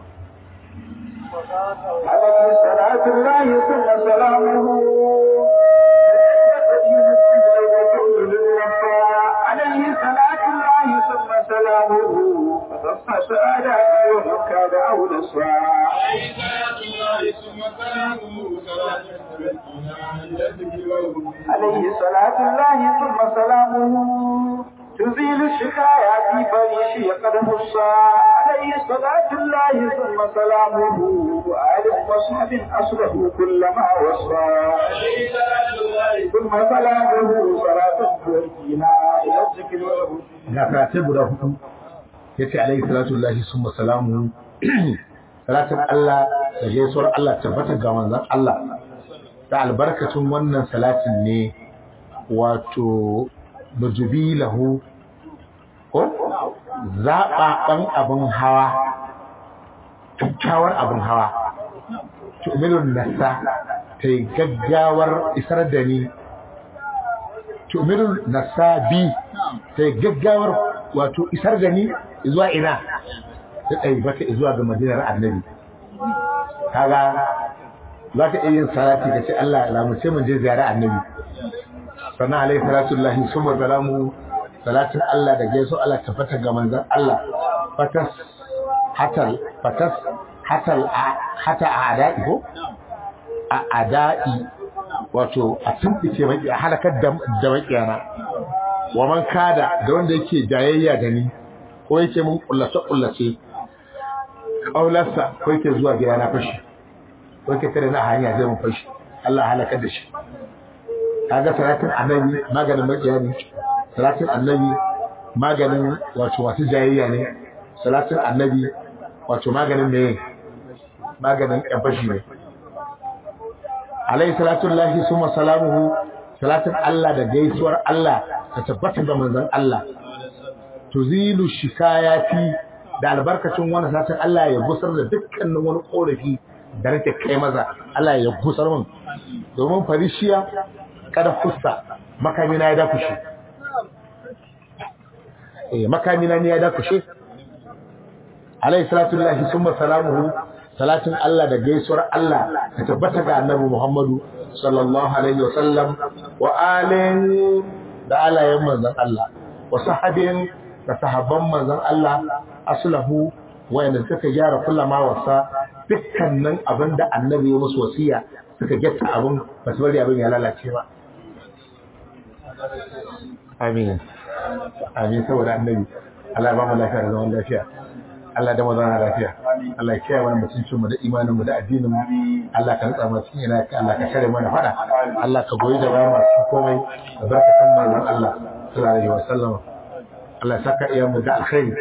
عليه صلاة الله ثم سلامه عليه صلاة الله ثم سلامه فتصفى سؤالاتي ومن كان أولى السؤال عليه صلاة الله ثم سلامه صلاة تبكينا عند الذكر والهدى عليه صلاة الله ثم سلامه تزيل الشكاية في فريشي قد مصى عليه صلاة الله ثم سلامه وآل وصحب أصله كل ما وصى عليه صلاة الله ثم سلامه صلاة تؤدينا إلى الذكر والهدى ga karatai guda hudu ya ce alaihi salatu lahi sun masalamu salatin Allah da gaisuwar Allah tabbatar ga manzan Allah da albarkacin wannan salatin ne wato nujubi lahu ko zaɓaɓɓen abin hawa kyakkyawar abin hawa tu'minun nasa ta yi gaggawar isar da ni tu'minun nasa bi ta yi gaggawar wato isar da ni zuwa ina ta ɗai bata zuwa ga madinar annabi kaga za ka iya yin salati ka ce Allah lamuce mun je ziyara annabi sannan alaihi salatu lahi summa salamu salatin Allah da gaiso Allah tabbata ga manzon Allah fatas hatal fatas hatal hata a adai ko a adai wato a tumfice maki a halakar da da makiyana wa man kada da wanda yake jayayya da ni ko yake mun kullace kullace kaularsa ko yake zuwa gida na fashi ko yake tare na hanya zai mun fashi Allah halakar da shi kaga salatin annabi maganin makiya ne salatin annabi maganin wato masu jayayya ne salatin annabi wato maganin me maganin ƙafashi ne alayhi salatu lahi summa salamuhu salatin Allah da gaisuwar Allah ta tabbata ga manzon Allah tuzilu shikayati da albarkacin wannan salatin Allah ya gusar da dukkanin wani korafi da nake kai maza Allah ya gusar min domin farishiya kada fusta makamina ya dakushe eh makamina ne ya dakushe alayhi salatu lillahi summa salamuhu salatin Allah da gaisuwar Allah ta tabbata ga annabi Muhammadu sallallahu alaihi wa sallam wa alin da alayen manzon Allah wa sahabin da sahabban manzon Allah aslahu wayanda suka gyara kullama wasa dukkanin abinda annabi ya musu wasiya suka getta abin ba su bari abin ya lalace ba amin amin saboda annabi Allah ya ba mu lafiya da zaman lafiya Allah da mazana lafiya Allah ya kiyaye mana mutuncin mu da imanin mu da addinin mu Allah ka nutsa mu cikin ina Allah ka kare mana fada Allah ka goyi da bayan masu komai da barkatun manzon Allah sallallahu alaihi wasallam Allah ya saka iyamu da alkhairi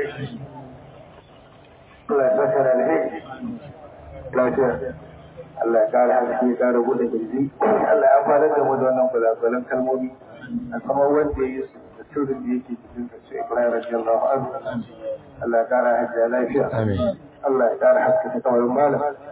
Allah ya saka da alheri lafiya Allah ya kare haske ya kare gudun kirji Allah ya fara da mu da wannan kulakulan kalmomi a kamar wanda ya yi su da sirrin da yake cikin sa sai Ibrahim radiyallahu anhu Allah ya kara hajja lafiya amin Allah ya kara haskaka kawai malam